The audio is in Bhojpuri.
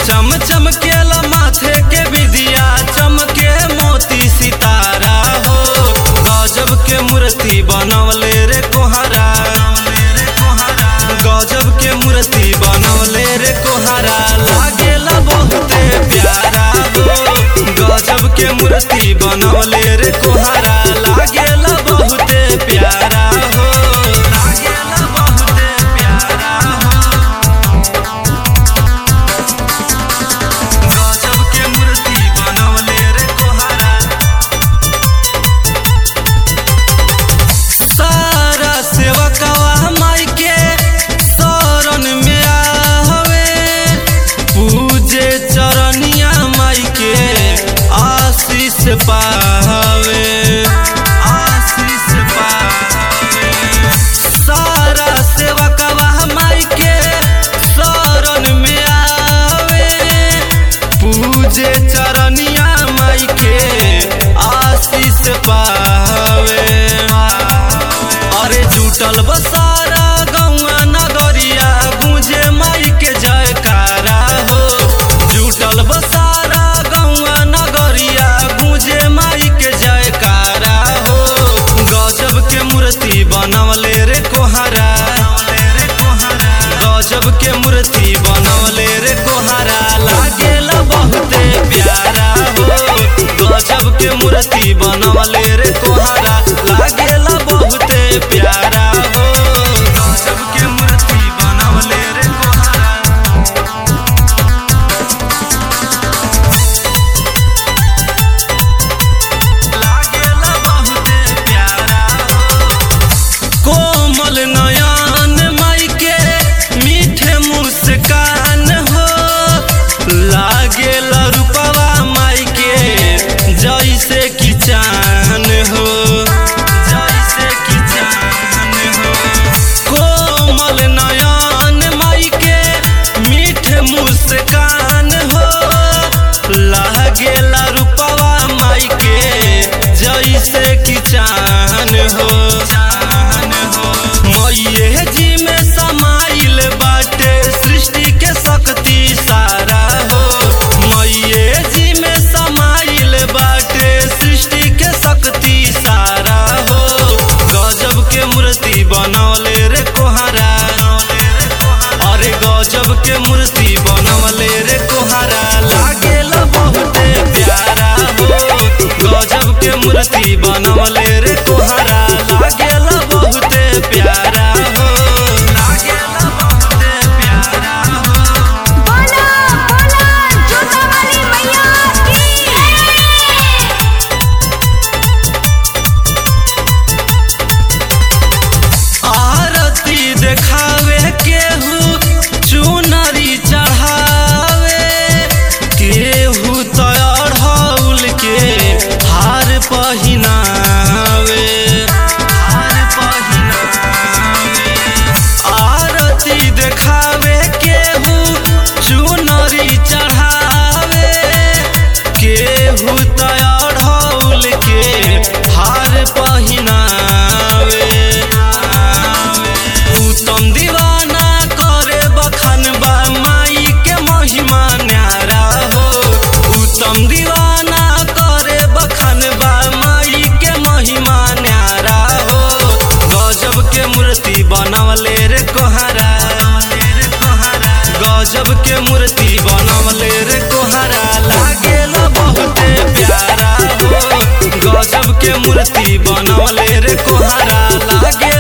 चम चमकेला माथे के विदिया चमके मोती सितारा हो गजब के मूर्ति बनवले रे कोहरा गजब के मूर्ति बनवले रे कोहरा लागेला बहुते प्यारा हो गजब के मूर्ति बनवले रे कोहरा लागेला बहुते प्यारा हो लागेला बहुते प्यारा हो गजब के मूर्ति बनवले रे कोहरा सारा सेवकवा माई के शरण में आवे पूजे चरनिया माई के आशीष पावे आशीष पावे सारा सेवकवा माई के शरण में आवे पूजे चरनिया माई के आशीष पावे अरे जुटल बसारा गौआ नगरिया गूंजे माई के जयकारा हो जुटल बसारा गौआ नगरिया गूंजे माई के जयकारा हो गजब के मूर्ति बनवले रे कोहरा गजब के मूर्ति बनवले रे कोहरा लागेला बहुते प्यारा हो गजब के मूर्ति बनवले रे कोहरा लागेला बहुते प्यारा हो गजब के मूर्ति बनवले रे कोहरा लागेला बहुते प्यारा हो कोमल नयन माई के मीठे मुस्कान हो लागे रूपवा माई के जैसे कि चान हो जैसे कि चान हो कोमल नयन माई के मीठे मुस्कान हो लागे रूपवा माई के जैसे कि चान हो चान हो मैये जी में समाइल बाटे सृष्टि के शक्ति सारा हो मैये जी में समाइल बाटे सृष्टि के शक्ति सारा हो गजब के मूर्ति बनवले रे कोहरा अरे गजब के मूर्ति बनवले रे कोहरा लागेला बहुते प्यारा हो गजब के मूर्ति बनवले रे कोहरा लागेला बहुते प्यारा हो लागेला बहुते प्यारा हो बोला बोला जोता वाली मैया की आरती देखावे केहू चुनरी चढ़ावे केहू तो अढ़ौल के हार पहिनावे हार पहिनावे आरती देखावे केहू चुनरी चढ़ावे केहू तो अढ़ौल के हार पहिनावे उत्तम दीवाना करे बखान बा माई के महिमा न्यारा हो उत्तम दीवाना करे बखान बा माई के महिमा न्यारा हो गजब के मूर्ति बनवले रे कोहरा गजब के मूर्ति बनवले रे कोहरा लागेला बहुते प्यारा हो गजब के मूर्ति बनवले रे कोहरा लागे